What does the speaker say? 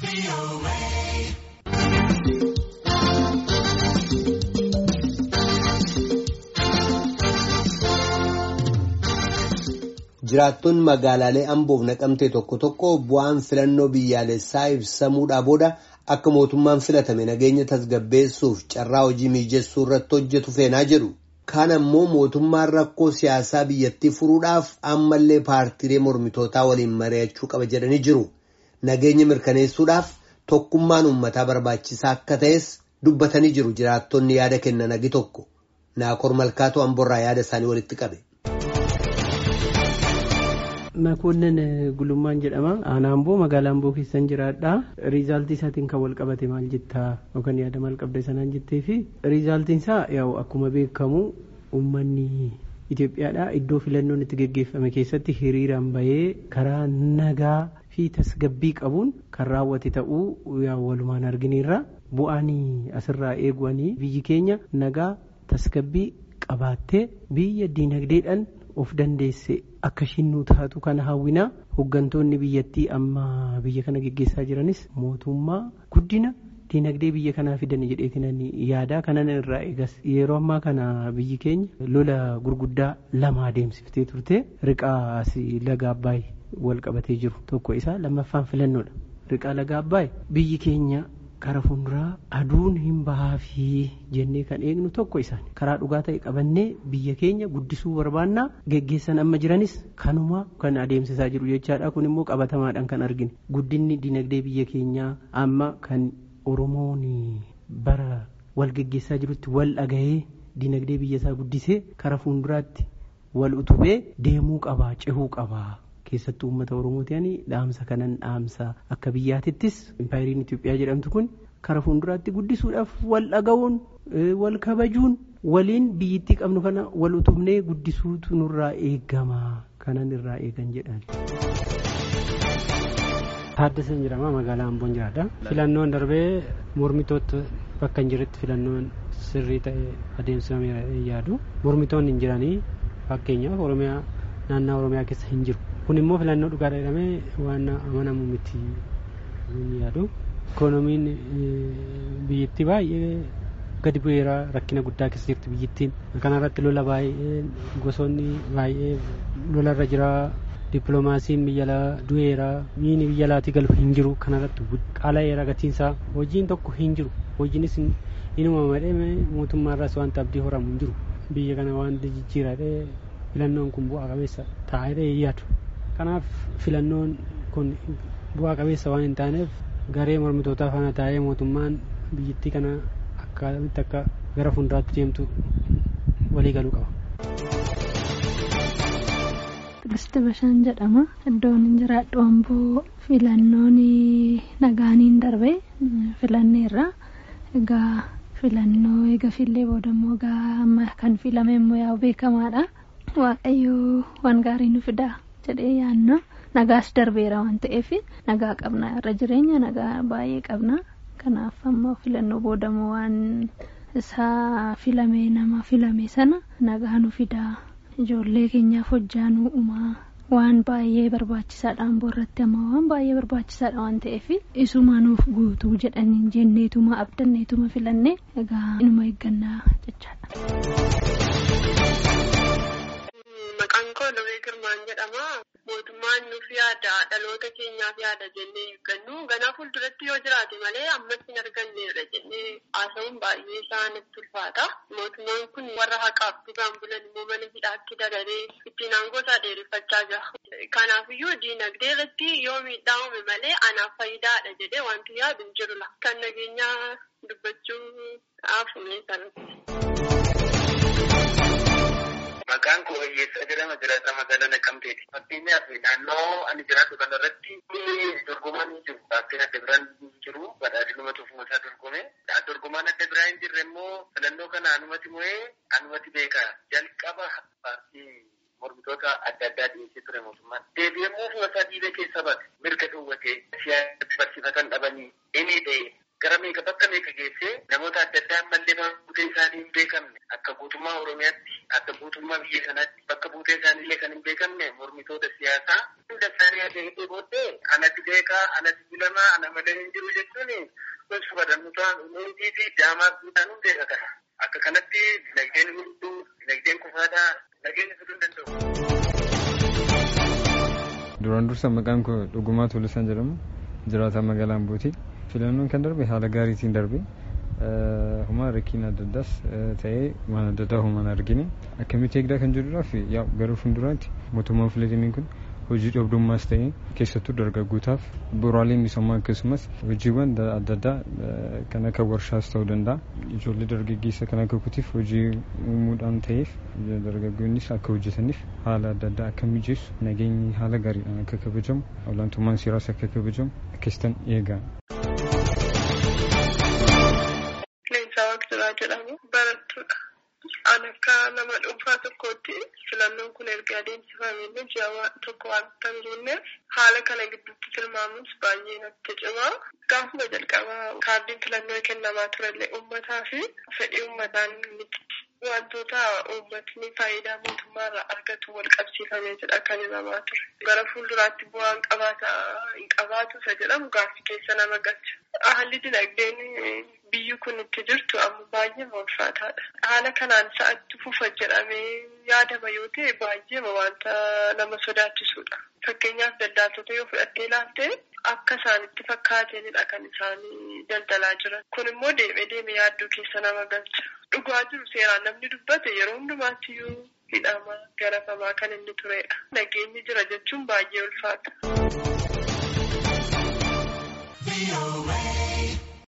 Jiraattonni magaalaalee Amboof naqamtee tokko tokko bu'aan filannoo biyyaalessaa ibsamuudhaa booda akka mootummaan filatame nageenya tasgabbeessuuf carraa hojii mijeessuu irratti hojjetu feenaa jedhu. Kaan ammoo mootummaan rakkoo siyaasaa biyyattii furuudhaaf ammallee paartiilee mormitootaa waliin mari'achuu qaba jedhanii jiru. Nageenya mirkaneessuudhaaf tokkummaan uummataa barbaachisaa akka ta'es dubbatanii jiru jiraattonni yaada kennan agi tokko. Naakor Malkaatoo Amboorraa yaada isaanii walitti qabe. Makoonnan gulummaan jedhama. Aanaa Amboo magaalaa Amboo keessan jiraadha. Riizaaltii isaatiin kan wal qabate maal jettaa yookaan yaada maal qabda sanaan jettee fi riizaaltiin isaa yaa'u akkuma beekamu uummanni Itoophiyaadha. Iddoo filannoon itti geggeeffame keessatti hiriiraan bahee karaa nagaa fi tasgabbii qabuun kan raawwate ta'uu yaa'u walumaan argineerra. Bu'aan asirraa eeguwanii biyyi keenya nagaa tasgabbii qabaattee biyya diinagdeedhaan of dandeesse akka ishiin nu taatu kana hawwina hooggantoonni biyyattii amma biyya kana geggeessaa jiranis mootummaa guddina diinagdee biyya kanaa fidan jedheetinan yaada kanan irraa eegas yeroo ammaa kana biyyi keenya lola gurguddaa lama adeemsiftee turte riqaa laga abbaay wal qabatee jiru tokko isaa lammaffaan filannoodha riqaa laga abbaay biyyi keenya kara fuulduraa aduun hin bahaafi jennee kan eegnu tokko isaan karaa dhugaa ta'e qabannee biyya keenya guddisuu barbaannaa geggeessan amma jiranis kanuma kan adeemsisaa jiru jechaadha kun immoo qabatamaadhaan kan argine guddinni dinagdee biyya keenyaa amma kan oromoon bara wal geggeessaa jirutti wal dhagahee dinagdee biyya isaa guddisee kara fuulduraatti wal utubee deemuu qabaa cehuu qabaa. keessattuu uummata oromootiin dhaamsa kanan dhaamsa akka biyyaatittis impaayiriin Itoophiyaa jedhamtu kun kara fuulduraatti guddisuudhaaf wal dhaga'uun wal kabajuun waliin biyyittii qabnu kana wal utubnee guddisuutu nurraa eegama kanan irraa eegan jedhan. Taaddaseen jedhama magaalaa Amboon jiraadha. Filannoon darbee mormitoota bakka hin jirretti filannoon sirrii ta'e adeemsifameera yaadu. Mormitoonni hin jiranii fakkeenyaaf Oromiyaa naannoo Oromiyaa keessa hin jiru. kun immoo filannoo dhugaadha jedhamee waan amanamu miti yaadu ikoonomiin biyyattii baay'ee gadi bu'eera rakkina guddaa keessa jirti biyyattiin kanarratti lola baay'ee gosoonni baay'ee lolarra jira dippiloomaasiin biyya alaa du'eera miini biyya alaatii galu hin jiru kanarratti qaala'eera gatiinsaa hojiin tokko hin jiru hojiinis inuma madhee mootummaarraas wanta abdii horamu hin jiru biyya kana waan jijjiiradhee filannoon kun bu'aa qabeessa taa'ee yaadu. kanaaf filannoon kun bu'aa qabeessa waan hin taaneef garee mormitootaa faana taa'ee mootummaan biyyattii kana akkamitti akka gara fuulduraatti deemtu walii galuu qaba. Tigistii Bashaan jedhama. Iddoon jiraadhu amboo filannoon nagaaniin darbe filanneerra. Egaa filannoo eega fillee booda immoo egaa amma kan filame immoo yaa'u beekamaadha. Waaqayyoo waan gaarii nu fidaa. jedhee yaanna nagaas darbeera waan ta'eef nagaa qabna irra jireenya nagaa baay'ee qabna kanaaf ammoo filannoo boodamoo waan isaa filame nama filame sana nagaa nu fidaa ijoollee keenyaaf hojjaa nu uumaa waan baay'ee barbaachisaadha amboo irratti amma waan baay'ee barbaachisaadha waan ta'eef isuma nuuf guutuu jedhanii jenneetuma abdanneetuma filannee egaa inuma eeggannaa jechaadha. Maqaan koo Lawwee Girmaan jedhama. Mootummaan nuuf yaada dhaloota keenyaaf yaada jennee eeggannu ganaa fuulduratti yoo jiraate malee ammas hin arganneerra jennee haasa'uun baay'ee isaa natti ulfaata. Mootummaan kun warra haqaaf dhugaan bulan immoo mana hidhaatti dabalee ittiin aangoo isaa dheereffachaa jira. Kanaafiyyuu diinagdee irratti yoo miidhaa uume malee anaaf faayidaadha jedhee wanti yaadu hin jirula. Kan nageenyaa dubbachuu haafumee sanatti. Maqaan koo Hiyyeessaa jedhama jiraata magaalaa Naqqamteeti. Fakkeenyaaf naannoo ani jiraatu kanarratti dorgomaan hin jiru. Baakteen adda biraan hin jiru. Badhaadhinuma tufuusaa dorgome. Dorgomaan adda biraa hin jirre immoo filannoo kana anumati mo'ee anumati beeka. Jalqaba paartii mormitoota adda addaa dhiyeessee ture mootummaan. Deebi'amuu fuulasaa dhiibee keessa bate. Mirga dhowwatee siyaasatti barsiifatan dhabanii inni ta'e gara meeqa bakka meeqa geessee namoota adda addaa ammallee buutee isaanii hin beekamne akka guutummaa Oromiyaatti akka guutummaa biyya kanaatti bakka buutee isaaniillee kan hin beekamne mormitoota siyaasaa daftanii adeemtee booddee anatti beekaa anatti filamaa ana malee hin jiru jechuun gosa badannootaan umurii fi daamaa guutaan hundeedha kana. Akka kanatti dinagdeen hunduu dinagdeen kufaadhaa nageenyi fiduu hin danda'u. Duraan dursa maqaan koo Dhugumaa Tulisaan jedhamu jiraataa magaalaa Ambooti. Filannoon kan darbe haala gaariitiin darbe. Huma rakkiin adda addaas ta'ee waan adda addaa humaan argine akkamitti eegdaa kan jedhuudhaaf gara fuulduraatti mootummaan filatamiin kun hojii dhabdummaas ta'ee keessattuu dargaggootaaf bu'uuraalee misoomaa akkasumas hojiiwwan adda addaa kan akka warshaas ta'uu danda'a ijoollee dargaggeessa kan akka kutiif hojii uumuudhaan ta'eef dargaggoonnis akka hojjetaniif haala adda addaa akka mijeessu nageenyi haala gaariidhaan akka kabajamu olaantummaan seeraas akka kabajamu akkasitan eegaa. Leensaa Waaqjiraa jedhamu barattuudha. An akka nama dhuunfaa tokkootti filannoon kun erga adeemsifamee ji'a tokko waan hin jirreef haala kana gidduutti tilmaamuus baay'ee natti cima. Gaafuma jalqabaa kaardiin filannoo kennamaa turellee uummataa fi fedhii uummataan miti. Wantoota uummatni faayidaa mootummaarraa argatu wal qabsiifamee jedha kan himamaa ture. Gara fuulduraatti bu'aan qabaata hin qabaatu isa jedhamu gaaffii keessa nama galcha. Haalli dinagdeen biyyi kun itti jirtu amma baay'ee ulfaataadha. Haala kanaan sa'atti fufa jedhamee yaadama yoo ta'e baay'ee wanta nama sodaachisudha. Fakkeenyaaf daldaaltota yoo fudhattee ilaalte akka isaanitti fakkaatanidha kan isaanii daldalaa jiran. Kun immoo deemee deemee yaaddoo keessa nama galcha. Dhugaa jiru seeraan namni dubbate yeroo hundumaatti iyyuu hidhama garafamaa kan inni turedha. Nageenyi jira jechuun baay'ee ulfaata.